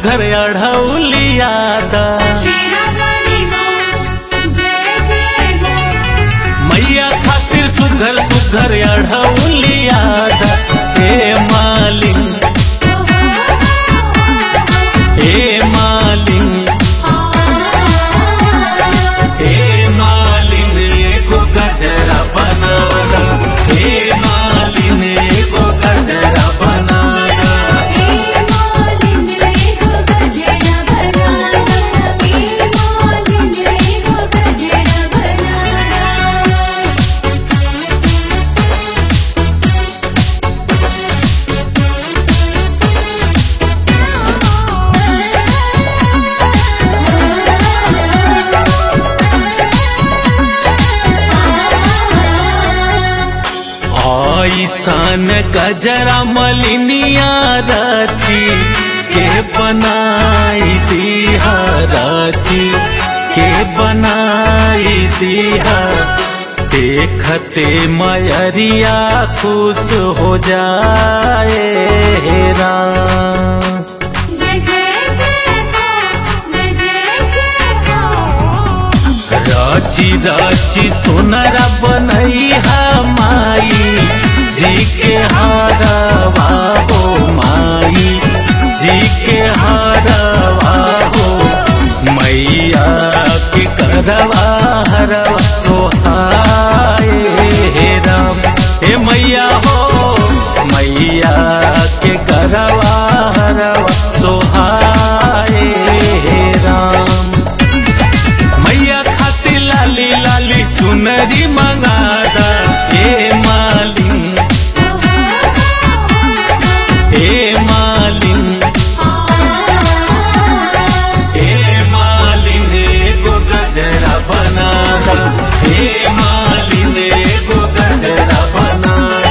सुघर अढ़ौलियादा शेरावाली माँ जय जय माँ मैया खातिर सुघर सुघर अढ़ौलियादा हे मालिन हे मालिन हे मालिन एगो गजरा बनाना हे मालिन एगो गजरा बनाना ऐसन गजरा मलिनिया रची के बनाई दिहा रची के बनाई दिहा देखते मयरिया खुश हो जाए हे राम रची रची सुनरा बनैहा माई जी के हारवा हो माई जी के हारवा हो मैया के करवा हरवा सोहाए हे राम हे मैया हो मैया के करवा हरवा सोहाए हे राम मैया खातिर लाली लाली चुनरी मंगादा हे मालिन हे मालिन हे मालिन एगो गजरा बनादा हे मालिन एगो गजरा बनादा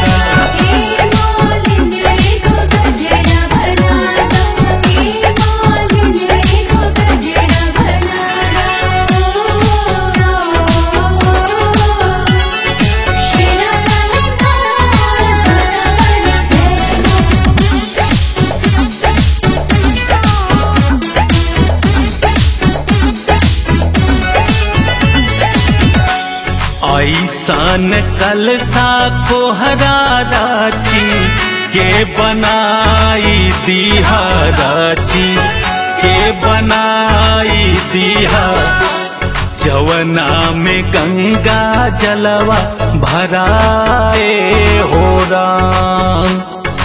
ऐसन कलसा कोहरा राची के बनाई दिहा राची के बनाई दिहा जवना में गंगा जलवा भराए हो राम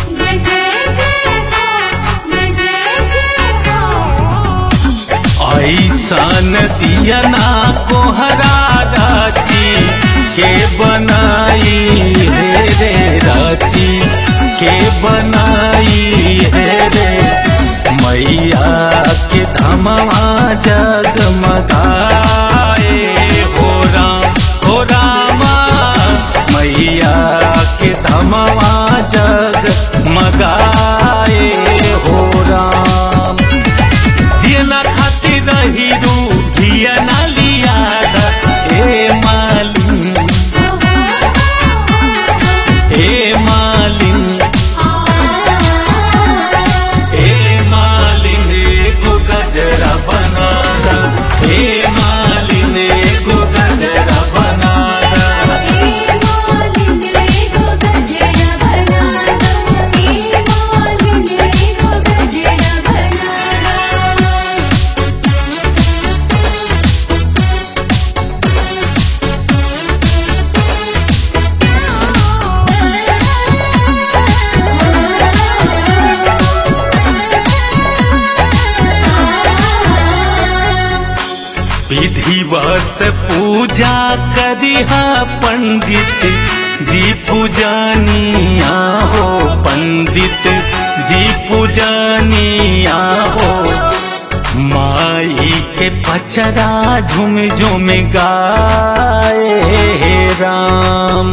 ऐसन दियना कोहरा राची के बनाई है रे राची के बनाई है रे मैया के धमवा जगमगाए हो राम हो रामा मैया के धमवा जगमगाए हो राम दियना खातिर रही रू दियना लिया हे मालिन हे मालिन हे मालिन एगो गजरा बनादा हे मालिन एगो गजरा बनादा विधिवत पूजा करिहा पंडित जी पूजनिया हो पंडित जी पूजनिया हो माई के पचरा झुम झुम गाए हे राम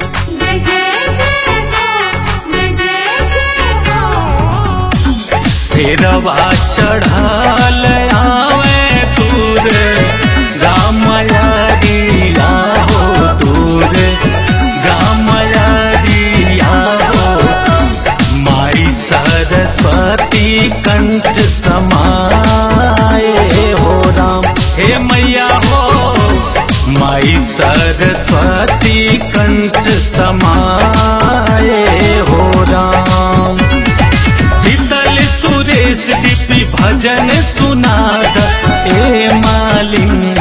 शेरवा चढ़ल आवे दूर रामया हो दूर रामया हो माई सरस्वती कंठ समा ए मैया हो माई सरस्वती कंठ समाए हो राम शीतल सुरेश दीपी भजन सुनाद ए मालिंग